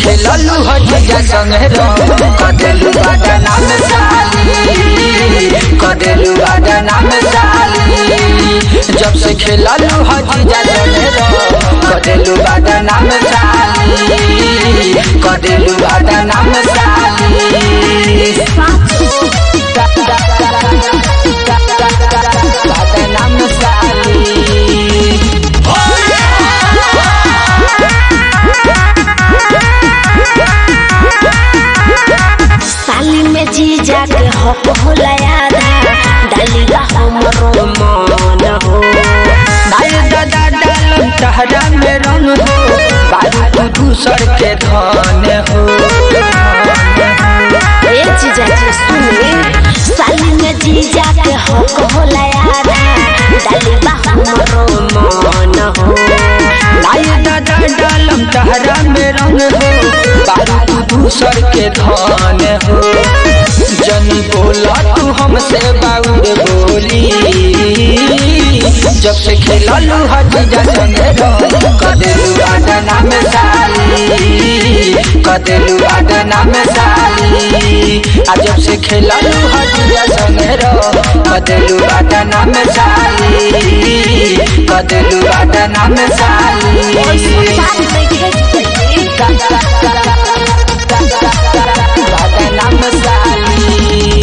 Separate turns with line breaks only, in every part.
खेललू हजीजा संगे रंग कदेलू बाटा नाम साली कदेलू बाटा नाम साली जब से खेललू हजीजा संगे रंग कदेलू बाटा नाम साली कदेलू बाटा नाम साली बाटा नाम साली
साली में जीजा के हक होला याद डालिया हमरो मन हो
नाय दादा डालम तहरा में रंग हो बारू तू दूसर के धन हो
ए जीजा जी सुने साली में जीजा के हक होला याद डालिया हमरो मन हो
नाय दादा डालम तहरा में रंग हो बारू तू दूसर के धन हो जनी बोला तू हमसे बाउर बोली जब से खेललू हजीजा संगे रंग कदेलू आडा नाम साली कदेलू आडा नाम साली आ जब से खेललू हजीजा संगे रंग कदेलू आडा नाम साली कदेलू आडा नाम साली आडा नाम साली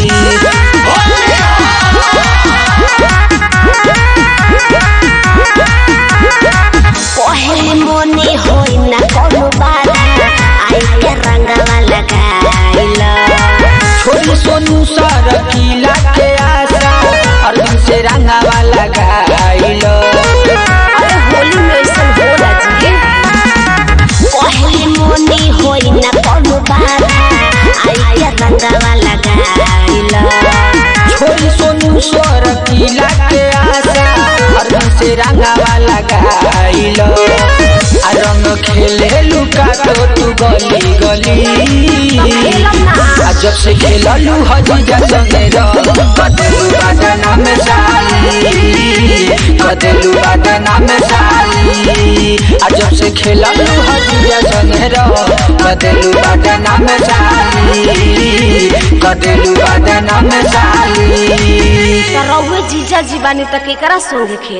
पहले मोने होई ना कोनो बात आई के रंगवा लगाइला
छोरी सोनू सर किला के आशा अरविंद से रंगावा लगाइल
अरे होली में ऐसा होला जी पहले मोने होई ना कोनो बात आई के रंगवा लगाइला
छोरी सोनू सर किला के आशा अरविंद से रंगावा लगाइल आ रंग खेले लुका तो तू गली गली आ जब से खेललू हजीजा संगे रंग कदेलू बाटा नाम साली कदेलू बाटा नाम साली आ जब से खेललू हजीजा संगे रंग कदेलू बाटा नाम साली कदेलू बाटा नाम साली
रउए जीजा जी बानी त केकरा संगे खेल